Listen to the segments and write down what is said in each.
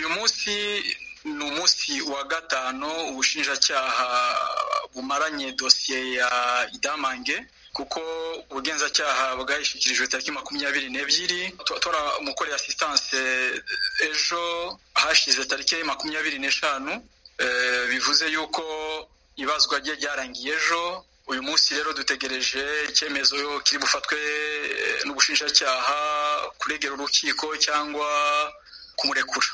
munsi ni umunsi wa gatanu ubushinjacyaha bumaranye dosiye ya idamange kuko ubugenzacyaha bwayishyikirijwe tariki makumyabiri n'ebyiri turamukoreye asisitanse ejo hashize tariki makumyabiri n'eshanu bivuze yuko ibazwa rye ryarangiye ejo uyu munsi rero dutegereje icyemezo kiri bufatwe n'ubushinjacyaha kuregera urukiko cyangwa kumurekura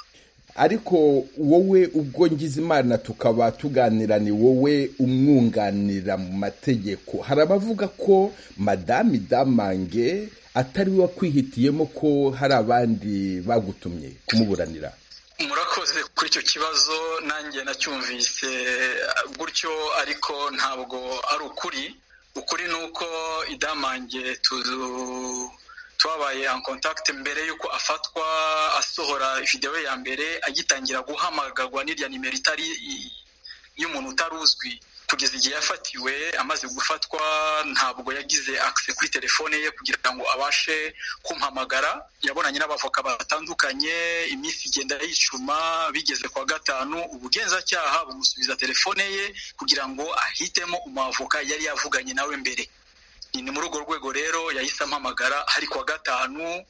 ariko wowe ubwo ngize imana tukaba tuganira ni wowe umwunganira mu mategeko hari abavuga ko madame damange atari we wakwihitiyemo ko hari abandi bagutumye kumuburanira murakoze kuri icyo kibazo nanjye nacyumvise gutyo ariko ntabwo ari ukuri ukuri ni uko idamange twabaye en contact mbere y'uko afatwa asohora videwo ya mbere agitangira guhamagarwa n'irya nimero itari y'umuntu utaruzwi kugeza igihe yafatiwe amaze gufatwa ntabwo yagize akise kuri telefone ye kugira ngo abashe kumpamagara yabonanye n'abavoka batandukanye iminsi igenda yicuma bigeze kwa gatanu ubugenzacyaha bumusubiza telefone ye kugira ngo ahitemo umwavoka yari yavuganye nawe mbere ni muri urwo rwego rero yahise ampamagara hari kwa gatanu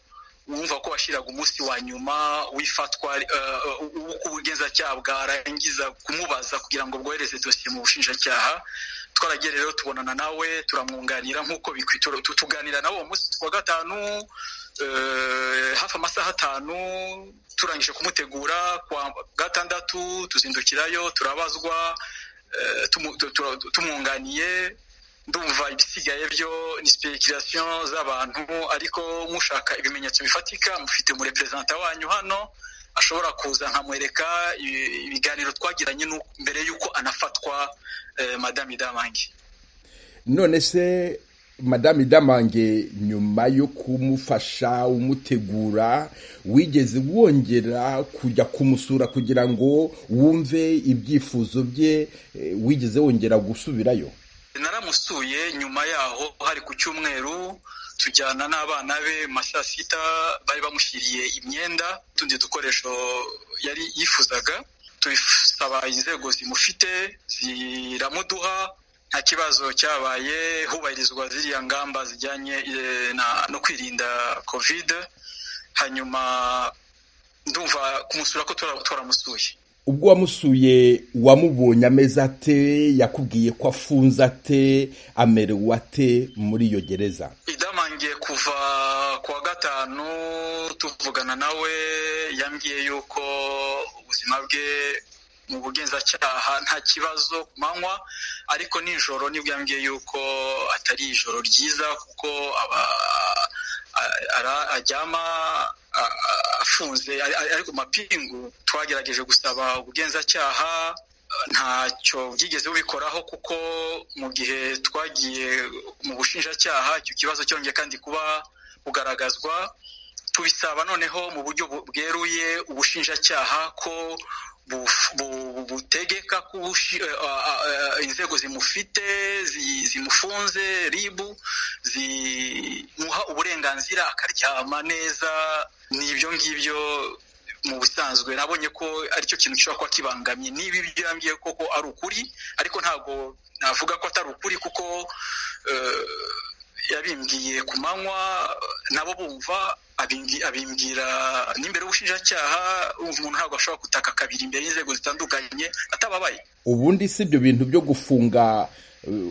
wumva ko washyiraga umunsi wa nyuma w'ifatwa ubugenzacyaha bwarangiza kumubaza kugira ngo bwohereze dosiye mu bushinjacyaha twaragiye rero tubonana nawe turamwunganira nk'uko bikwitura tuganira nawe uwo munsi wa gatanu hafi amasaha atanu turangije kumutegura kwa gatandatu tuzindukirayo turabazwa tumwunganiye ndumva ibisigaye byo ni sipekirasiyo z'abantu ariko mushaka ibimenyetso bifatika mufite umureperezanta wanyu hano ashobora kuza nkamwereka ibiganiro twagiranye mbere y'uko anafatwa madame damange none se madame damange nyuma yo kumufasha umutegura wigeze wongera kujya kumusura kugira ngo wumve ibyifuzo bye wigeze wongera gusubirayo naramusuye nyuma yaho hari ku cyumweru tujyana n'abana be saa sita bari bamushyiriye imyenda utundi dukoresho yari yifuzaga tubisaba inzego zimufite ziramuduha nta kibazo cyabaye hubahirizwa ziriya ngamba zijyanye no kwirinda kovide hanyuma ndumva kumusura ko twaramusuye ubwo wamusuye wamubonye ameze ate yakubwiye ko afunze ate amerewe ate muri iyo gereza idamangiye kuva kuwa gatanu tuvugana nawe yambwiye yuko ubuzima bwe mu bugenzacyaha nta kibazo ku manywa ariko nijoro nibwo yambwiye yuko atari ijoro ryiza kuko aba aryama afunze ariko mapingu twagerageje gusaba ubugenzacyaha ntacyo byigeze bubikoraho kuko mu gihe twagiye mu bushinjacyaha icyo kibazo cyongeye kandi kuba kugaragazwa tubisaba noneho mu buryo bweruye ubushinjacyaha ko butegeka ko inzego zimufite zimufunze ribu zimuha uburenganzira akaryama neza ni ibyo ngibyo mu busanzwe nabonye ko aricyo kintu gishobora kuba kibangamye niba ibyo yambwiye koko ari ukuri ariko ntabwo navuga ko atari ukuri kuko yabimbwiye ku manywa nabo bumva abimbwira n'imbere y'ubushinjacyaha umuntu ntabwo ashobora gutaka kabiri imbere y'inzego zitandukanye atababaye ubundi si ibyo bintu byo gufunga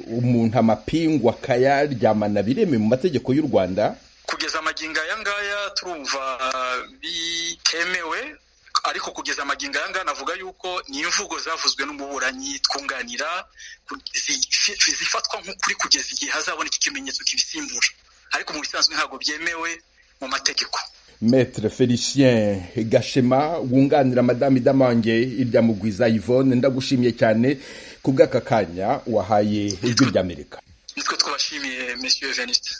umuntu amapingu akayaryamana bireme mu mategeko y'u rwanda kugeza amagingo aya ngaya turumva bitemewe ariko kugeza amagingo aya ngaya navuga yuko ni imvugo zavuzwe n'umuburanyi twunganira zifatwa nk'ukuri kugeza igihe hazaboneka ikimenyetso kibisimbura ariko mu bisanzwe ntabwo byemewe mu mategeko metere felicien gashema wunganira madame damange irya mugwiza yvonne ndagushimiye cyane ku bw'aka kanya wahaye ijwi ry'amerika nitwe twabashimiye monsieur veniste